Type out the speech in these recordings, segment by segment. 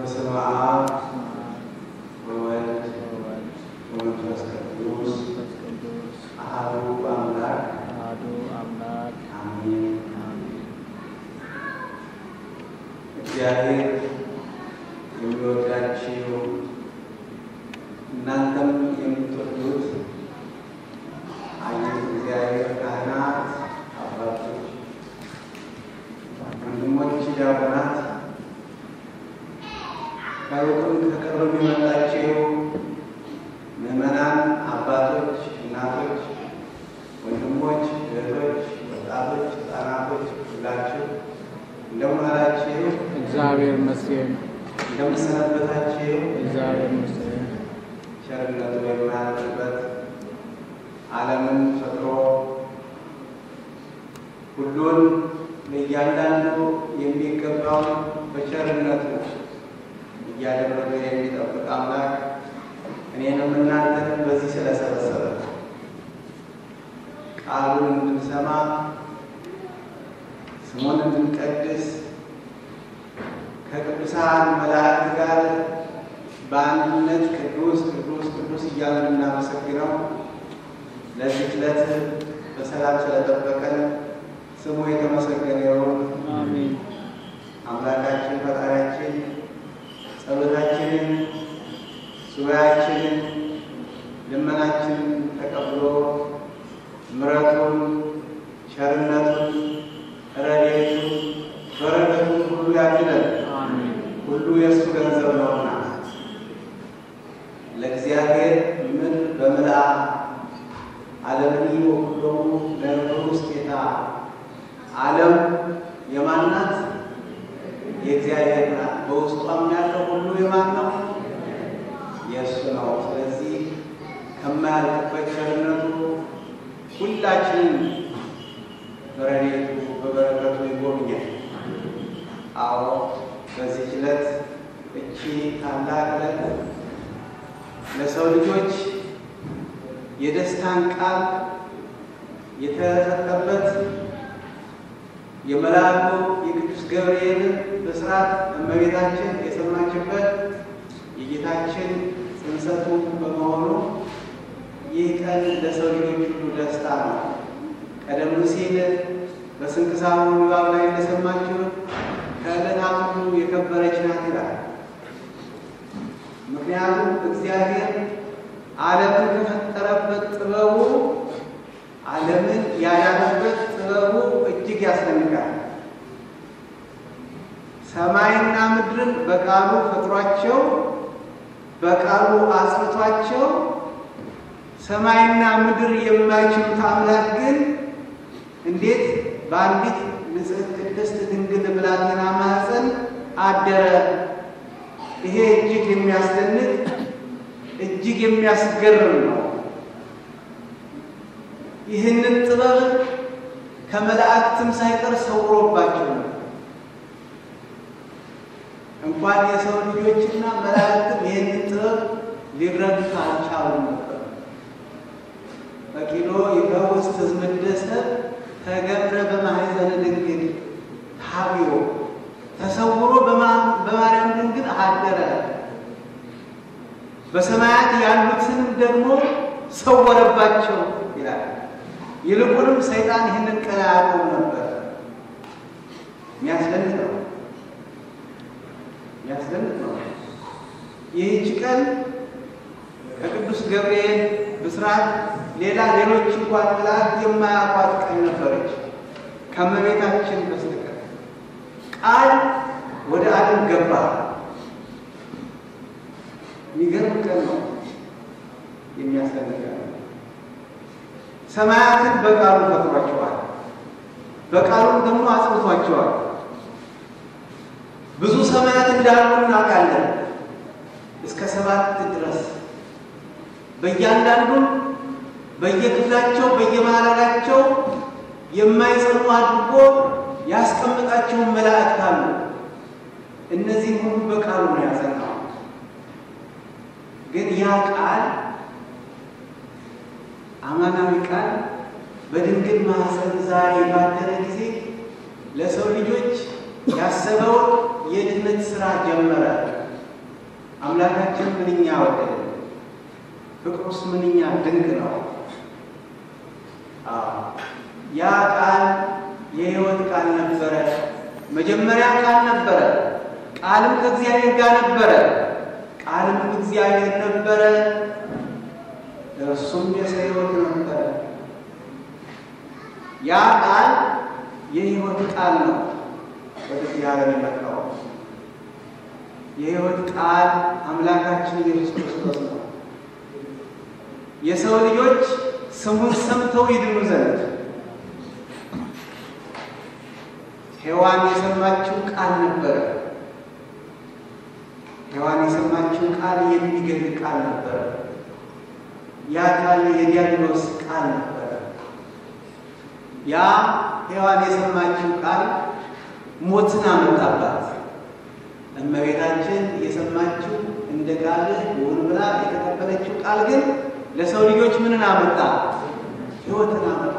በስመ አብ ወወልድ ወመንፈስ ቅዱስ አሐዱ አምላክ አሜን። እግዚአብሔር የሚወዳችሁ እናንተም የምትወዱት አይነት እግዚአብሔር ካህናት፣ አባቶች፣ ወንድሞች፣ ዲያቆናት ከሩቅም ከቅርብም የመጣችሁ ምዕመናን፣ አባቶች፣ እናቶች፣ ወንድሞች፣ እህቶች፣ ወጣቶች፣ ሕፃናቶች ሁላችሁ እንደምን አላችሁ? እግዚአብሔር ይመስገን። እንደምን ሰነበታችሁ? እግዚአብሔር ይመስገን። ቸርነቱ የማያልቅበት ዓለምን ፈጥሮ ሁሉን ለእያንዳንዱ የሚገባውን በቸርነቱ እያደረገ የሚጠብቅ አምላክ እኔንም እናንተንም በዚህ ስለሰበሰበ ቃሉን እንድንሰማ ስሙን እንድንቀድስ ከቅዱሳን መላእክት ጋር በአንድነት ቅዱስ ቅዱስ ቅዱስ እያልን እናመሰግነው ለዚህ ዕለት በሰላም ስለጠበቀን ስሙ የተመሰገነ ይሁን። አሜን። አምላካችን ፈጣሪያችን ጸሎታችንን፣ ሱባኤያችንን፣ ልመናችንን ተቀብሎ ምሕረቱን፣ ቸርነቱን፣ ረድኤቱን፣ በረከቱን ሁሉ ያድለን። አሜን። ሁሉ የእሱ ገንዘብ ነውና ለእግዚአብሔር ምን በምልአ ዓለምን ወኩሎሙ ለእግሩ ውስቴታ ዓለም የማን ናት? የእግዚአብሔር ናት። በውስጧም ያለው ሁሉ የማን ነው? የእሱ ነው። ስለዚህ ከማያልቅበት ቸርነቱ ሁላችንም በረድኤቱ በበረከቱ ይጎብኛል። አዎ በዚህ ዕለት እቺ ታላቅ ዕለት ለሰው ልጆች የደስታን ቃል የተሰጠበት የመልአኩ የቅዱስ ገብርኤልን ብስራት እመቤታችን የሰማችበት የጌታችን ጽንሰቱ በመሆኑ ይህ ቀን ለሰው ልጆች ሁሉ ደስታ ነው። ቀደም ሲል በስንክሳሩ ንባብ ላይ እንደሰማችሁት ከዕለታት ሁሉ የከበረች ናት ይላል። ምክንያቱም እግዚአብሔር ዓለምን ከፈጠረበት ጥበቡ ዓለምን ያዳነበት ጥበቡ እጅግ ያስደንቃል። ሰማይና ምድርን በቃሉ ፈጥሯቸው በቃሉ አጽንቷቸው ሰማይና ምድር የማይችሉት አምላክ ግን እንዴት በአንዲት ንጽሕት ቅድስት ድንግል ብላቴና ማኅፀን አደረ? ይሄ እጅግ የሚያስደንቅ እጅግ የሚያስገርም ነው። ይህንን ጥበብ ከመላእክትም ሳይቀር ሰውሮባቸው ነው። እንኳን የሰው ልጆችና መላእክትም ይህንን ጥበብ ሊረዱት አልቻሉም ነበር። በቂሎ ይፈውስ ትዝምደሰ ተገብረ በማኅፀነ ድንግል ሀቢሮ ተሰውሮ በማርያም ድንግል አደረ። በሰማያት ያሉትንም ደግሞ ሰወረባቸው ይላል። ይልቁንም ሰይጣን ይህንን ቀን አያውቀውም ነበር። የሚያስደንቅ ነው፣ የሚያስደንቅ ነው። ይህች ቀን ከቅዱስ ገብርኤል ብስራት ሌላ ሌሎች እንኳን መላእክት የማያውቋት ቀን ነበረች ከእመቤታችን በስተቀር። ቃል ወደ ዓለም ገባ። የሚገርም ቀን ነው። የሚያስደንቅ ነው። ሰማያትን በቃሉ ፈጥሯቸዋል፣ በቃሉም ደግሞ አጽንቷቸዋል። ብዙ ሰማያት እንዳሉ እናውቃለን፣ እስከ ሰባት ድረስ በእያንዳንዱም በየክፍላቸው በየማዕረጋቸው የማይጸኑ አድርጎ ያስቀምጣቸውን መላእክት አሉ። እነዚህም ሁሉ በቃሉ ነው ያጸናው። ግን ያ ቃል አማናዊ ቃል በድንግል ማኅፀን ዛሬ ባደረ ጊዜ ለሰው ልጆች ያሰበውን የድነት ስራ ጀመረ። አምላካችን ምንኛ ወደደ! ፍቅሩስ ምንኛ ድንቅ ነው! አዎ ያ ቃል የሕይወት ቃል ነበረ። መጀመሪያ ቃል ነበረ፣ ቃልም ከእግዚአብሔር ጋር ነበረ፣ ቃልም እግዚአብሔር ነበረ፣ እርሱም የሰው ሕይወት ነበረ። ያ ቃል የሕይወት ቃል ነው። ወደዚህ ዓለም የመጣው የሕይወት ቃል አምላካችን ኢየሱስ ክርስቶስ ነው። የሰው ልጆች ስሙን ሰምተው ይድኑ ዘንድ ሔዋን የሰማችው ቃል ነበረ። ሔዋን የሰማችው ቃል የሚገድል ቃል ነበረ። ያ ቃል የዲያብሎስ ቃል ነበረ። ያ ሔዋን የሰማችው ቃል ሞትን አመጣባት። እመቤታችን የሰማችው እንደ ቃልህ ይሁን ብላ የተቀበለችው ቃል ግን ለሰው ልጆች ምንን አመጣ? ሕይወትን አመጣ።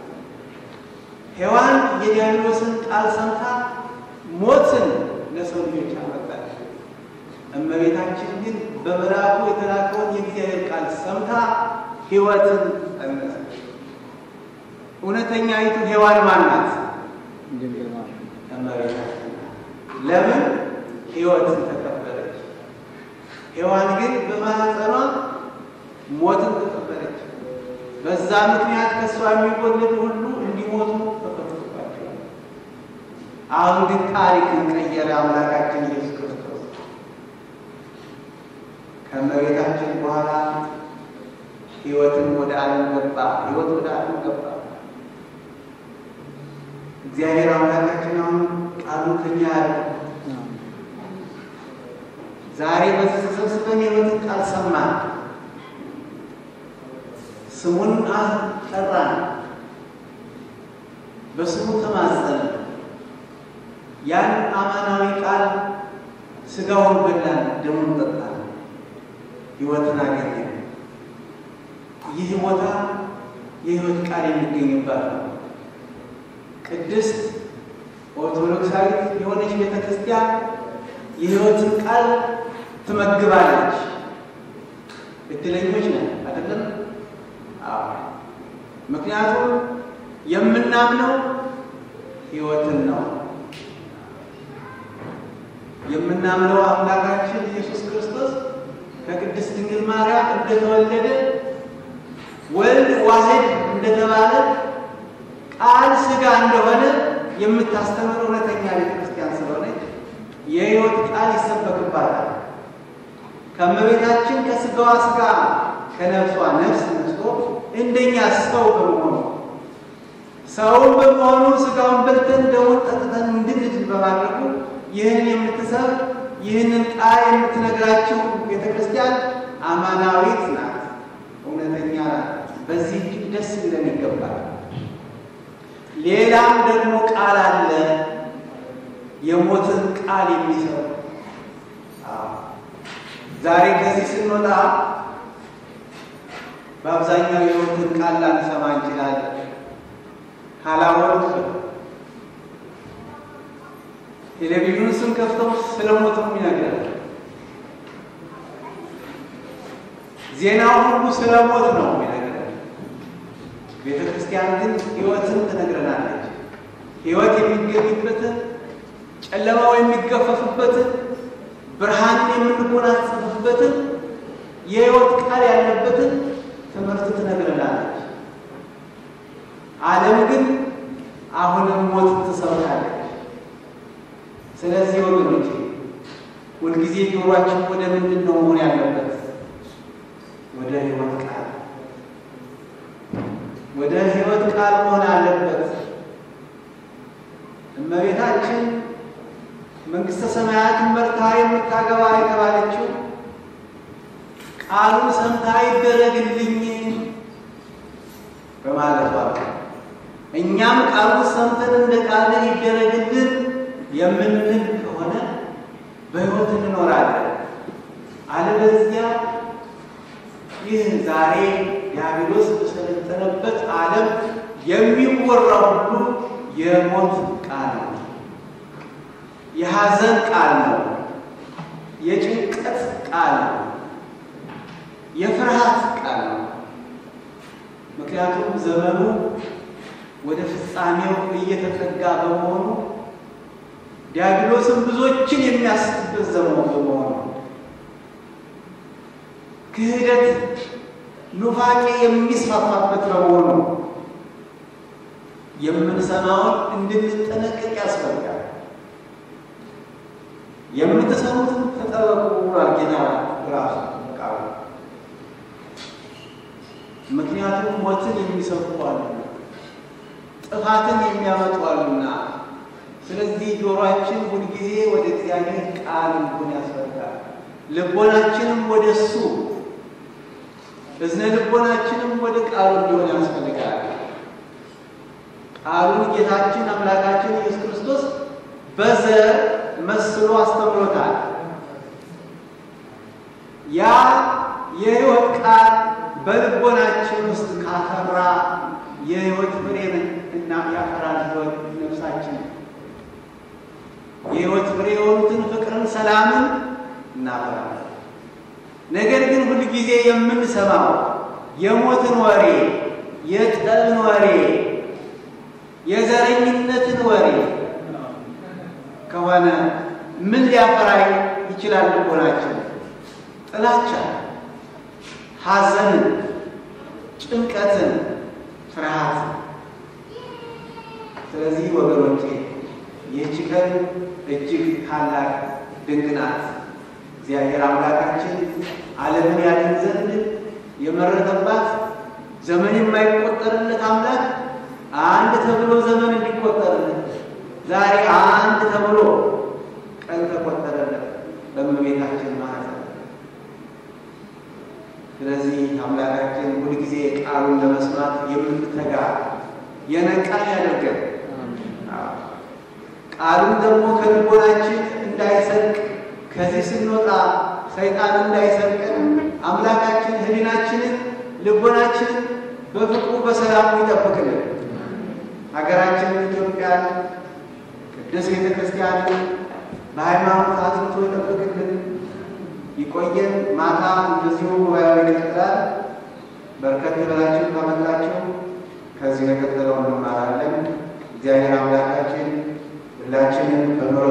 ሔዋን የዲያብሎስን ቃል ሰምታ ሞትን ለሰው ልጆች አመጣች። እመቤታችን ግን በመልአኩ የተላከውን የእግዚአብሔር ቃል ሰምታ ሕይወትን ጸነሰች። እውነተኛይቱ ሔዋን ማን ናት? ድንግል ማርያም እመቤታችን ለምን ሕይወትን ተቀበለች። ሔዋን ግን በማኅፀኗ ሞትን ተቀበለች። በዛ ምክንያት ከእሷ የሚወለዱ ሁሉ እንዲሞቱ ተፈርዶባቸዋል። አሁን ግን ታሪክን ቀየረ አምላካችን ኢየሱስ ክርስቶስ። ከእመቤታችን በኋላ ሕይወትን ወደ ዓለም ገባ። ሕይወት ወደ ዓለም ገባ። እግዚአብሔር አምላካችን አሁን ቃሉ ከኛ ያለ ዛሬ በዚህ ተሰብስበን የሕይወትን ቃል ሰማን፣ ስሙን ጠራን፣ በስሙ ተማጸን። ያን አማናዊ ቃል ስጋውን በላን፣ ደሙን ጠጣን፣ ሕይወትን አገኘን። ይህ ቦታ የሕይወት ቃል የሚገኝባት ነው። ቅድስት ኦርቶዶክሳዊት የሆነች ቤተ ክርስቲያን የሕይወትን ቃል ትመግባለች። እድለኞች ነን አይደለም? አዎ። ምክንያቱም የምናምነው ሕይወትን ነው። የምናምነው አምላካችን ኢየሱስ ክርስቶስ ከቅድስት ድንግል ማርያም እንደተወለደ ወልድ ዋሕድ እንደተባለ ቃል ሥጋ እንደሆነ የምታስተምር እውነተኛ ቤተ ክርስቲያን ስለሆነች የሕይወት ቃል ይሰበክባታል። ከእመቤታችን ከሥጋዋ ሥጋ ከነፍሷ ነፍስ ነስቶ እንደኛ ሰው በመሆኑ ሰውን በመሆኑ ሥጋውን በልተን ደሙን ጠጥተን እንድንድን በማድረጉ ይህን የምትሰብ ይህንን ቃል የምትነግራችሁ ቤተ ክርስቲያን አማናዊት ናት፣ እውነተኛ ናት። በዚህ እጅግ ደስ ሊለን ይገባል። ሌላም ደግሞ ቃል አለ፣ የሞትን ቃል የሚሰሩ ዛሬ ከዚህ ስንወጣ በአብዛኛው የሞትን ቃል ላንሰማ እንችላለን። ካላወቅ ቴሌቪዥኑን ስንከፍተው ስለ ሞት ነው ይነግራል። ዜናው ሁሉ ስለ ሞት ነው ይነግራል። ቤተ ክርስቲያን ግን ሕይወትን ትነግረናለች። ሕይወት የሚገኝበትን፣ ጨለማው የሚገፈፍበትን፣ ብርሃንን የምንጎናጸፍበትን፣ የሕይወት ቃል ያለበትን ትምህርት ትነግረናለች። ዓለም ግን አሁንም ሞት ትሰብካለች። ስለዚህ ወገኖች ሁልጊዜ ጆሯችን ወደ ምንድን ነው መሆን ያለበት? ወደ ሕይወት ቃል ወደ ሕይወት ቃል መሆን አለበት። እመቤታችን መንግሥተ ሰማያትን መርታ የምታገባ የተባለችው ቃሉን ሰምታ ይደረግልኝ በማለቷ እኛም ቃሉን ሰምተን እንደ ቃል ይደረግልን የምንል ከሆነ በሕይወት እንኖራለን። አለበዚያ ይህ ዛሬ ዲያብሎስ በሰለጠነበት ዓለም የሚወራው ሁሉ የሞት ቃል ነው፣ የሐዘን ቃል ነው፣ የጭንቀት ቃል ቃል ነው። የፍርሃት ቃል ነው። ምክንያቱም ዘመኑ ወደ ፍጻሜው እየተጠጋ በመሆኑ ዲያብሎስም ብዙዎችን የሚያስትበት ዘመኑ በመሆኑ ክህደት፣ ኑፋቄ የሚስፋፋበት በመሆኑ የምንሰማውን እንድንጠነቀቅ ያስፈልጋል። የምትሰሙትን ተጠበቁ ብሏል ጌታ ራሱ ቃሉ። ምክንያቱም ሞትን የሚሰፉ አሉና ጥፋትን የሚያመጡ አሉና፣ ስለዚህ ጆሮአችን ሁልጊዜ ወደ እግዚአብሔር ቃል እንዲሆን ያስፈልጋል። ልቦናችንም ወደ እሱ እዝነ ልቦናችንም ወደ ቃሉ እንዲሆን ያስፈልጋል። ቃሉን ጌታችን አምላካችን ኢየሱስ ክርስቶስ በዘር መስሎ አስተምሮታል። ያ የሕይወት ቃል በልቦናችን ውስጥ ካፈራ የሕይወት ፍሬን እና ያፈራል ሕይወት ነፍሳችን የሕይወት ፍሬ የሆኑትን ፍቅርን፣ ሰላምን እናፈራለን። ነገር ግን ሁል ጊዜ የምንሰማው የሞትን ወሬ፣ የጠብን ወሬ፣ የዘረኝነትን ወሬ ከሆነ ምን ሊያፈራ ይችላል? ልቦናችን ጥላቻ፣ ሐዘንን፣ ጭንቀትን፣ ፍርሃት። ስለዚህ ወገኖቼ ይህች ቀን እጅግ ታላቅ ድንቅ ናት። እግዚአብሔር አምላካችን ዓለምን ያድን ዘንድ የመረጠባት ዘመን የማይቆጠርለት አምላክ አንድ ተብሎ ዘመን እንዲቆጠርለት ዛሬ አንድ ተብሎ ቀን ተቆጠረለት በእመቤታችን ማኅፀን። ስለዚህ አምላካችን ሁልጊዜ ቃሉን ለመስማት የምንተጋ የነቃን ያደርገን። ቃሉን ደግሞ ከልቦናችን እንዳይሰርቅ ከዚህ ስንወጣ ሰይጣን እንዳይሰርቀን አምላካችን ሕሊናችንን ልቦናችንን በፍቅሩ በሰላሙ ይጠብቅልን። ሀገራችንን ኢትዮጵያን ቅድስት ቤተ ክርስቲያንን በሃይማኖት አጽንቶ ይጠብቅልን። ይቆየን። ማታ እንደዚሁ ጉባኤው ይቀጥላል። በርከት ብላችሁ ከመጣችሁ ከዚህ የቀጠለው እንማራለን። እግዚአብሔር አምላካችን ሁላችንን በኑሮ